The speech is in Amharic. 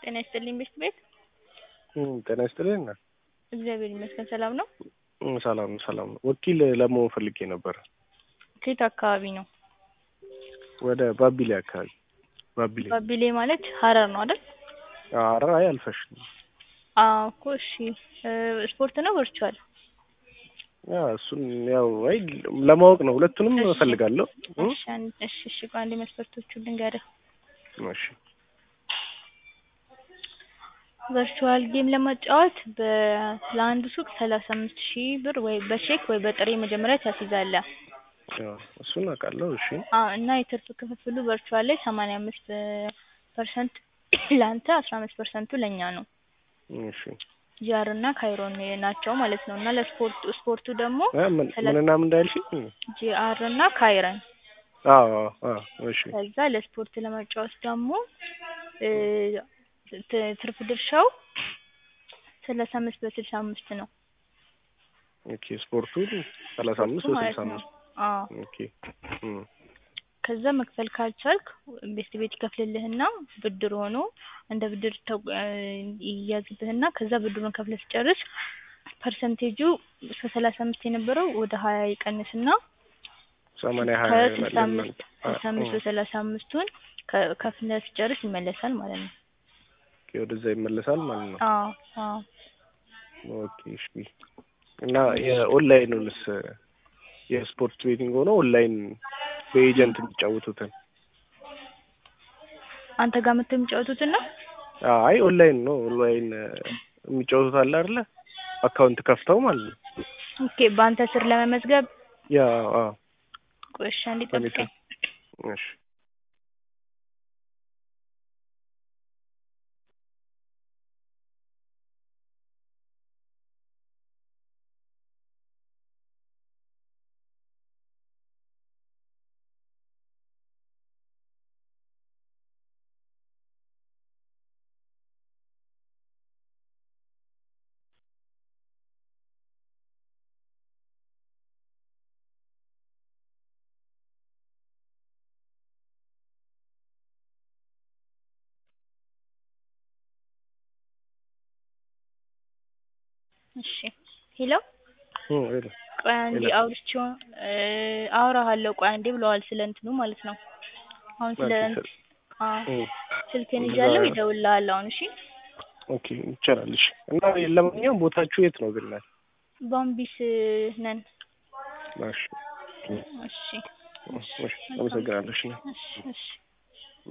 ጤና ይስጥልኝ ቤት ቤት ጤና ይስጥልኝ። እግዚአብሔር ይመስገን ሰላም ነው። ሰላም ሰላም ነው። ወኪል ለመሆን ፈልጌ ነበር። ከየት አካባቢ ነው? ወደ ባቢሌ አካባቢ። ባቢሌ ባቢሌ ማለት ሀረር ነው አይደል? ኧረ አይ አልፈሽ አዎ እኮ እሺ። ስፖርት ነው ቨርቹዋል? ያ እሱን ያው አይ ለማወቅ ነው። ሁለቱንም እፈልጋለሁ። እሺ አንድ- እሺ እሺ ቆይ አንዴ መስፈርቶቹን ልንገርህ። እሺ ቨርቹዋል ጌም ለመጫወት በ- ለአንዱ ሱቅ ሰላሳ አምስት ሺህ ብር ወይ በቼክ ወይ በጥሬ መጀመሪያ ታስይዛለህ። ያው እሱን አውቃለሁ። እሺ አዎ እና የትርፍ ክፍፍሉ ቨርቹዋል ላይ ሰማንያ አምስት ፐርሰንት ለአንተ አስራ አምስት ፐርሰንቱ ለእኛ ነው። እሺ ጂአር እና ካይሮን ናቸው ማለት ነው። እና ለስፖርቱ ስፖርቱ ደግሞ እ ምን ምንና ምን እንዳልሽኝ? ጂአር እና ካይረን አዎ አዎ እሺ ከዛ ለስፖርት ለመጫወት ደግሞ እ ት- ትርፍ ድርሻው ሰላሳ አምስት በስልሳ አምስት ነው። ኦኬ ስፖርቱ ሰላሳ አምስት ስፖርቱ በስልሳ ማለት ነው። አምስት አዎ ኦኬ እም ከዛ መክፈል ካልቻልክ ቤት ቤት ይከፍልልህና ብድር ሆኖ እንደ ብድር ተው- እ ይያዝብህና ከዛ ብድሩን ከፍለህ ስጨርስ ፐርሰንቴጁ እስከ ሰላሳ አምስት የነበረው ወደ ሀያ ይቀንስና ሰማንያ ሀያ ከስልሳ ይሆናል አምስት ስልሳ አምስት በሰላሳ አምስቱን ከ- ከፍለህ ስጨርስ ይመለሳል ማለት ነው። ኦኬ ወደዛ ይመለሳል ማለት ነው። አዎ አዎ ኦኬ እሺ እና የኦንላይኑንስ የስፖርት ቤቲንግ ሆኖ ኦንላይን በኤጀንት የሚጫወቱትን አንተ ጋር መጥተው የሚጫወቱትን ነው? አይ ኦንላይን ነው ኦንላይን የሚጫወቱት አለ አይደለ አካውንት ከፍተው ማለት ነው ኦኬ በአንተ ስር ለመመዝገብ ያ አዎ ቆይ እሺ አንዴ በኔ ጠብቀኝ። እሺ እሺ ሄሎ እም ሄሎ ቆይ አንዴ ሄሎ። አውርቼው እ አወራሃለሁ ቆይ አንዴ ብለዋል ስለ እንትኑ ማለት ነው። አሁን ስለ ኦኬ እንት- አዎ እም ስልክህን እዛ- ይዣለሁ ይደውልልሃል አሁን እሺ። ኦኬ ይቻላል። እሺ እና ለማንኛውም ቦታችሁ የት ነው ግን? ባምቢስ ነን። እሺ እሺ እሺ አመሰግናለሁ። እሺ እሺ እሺ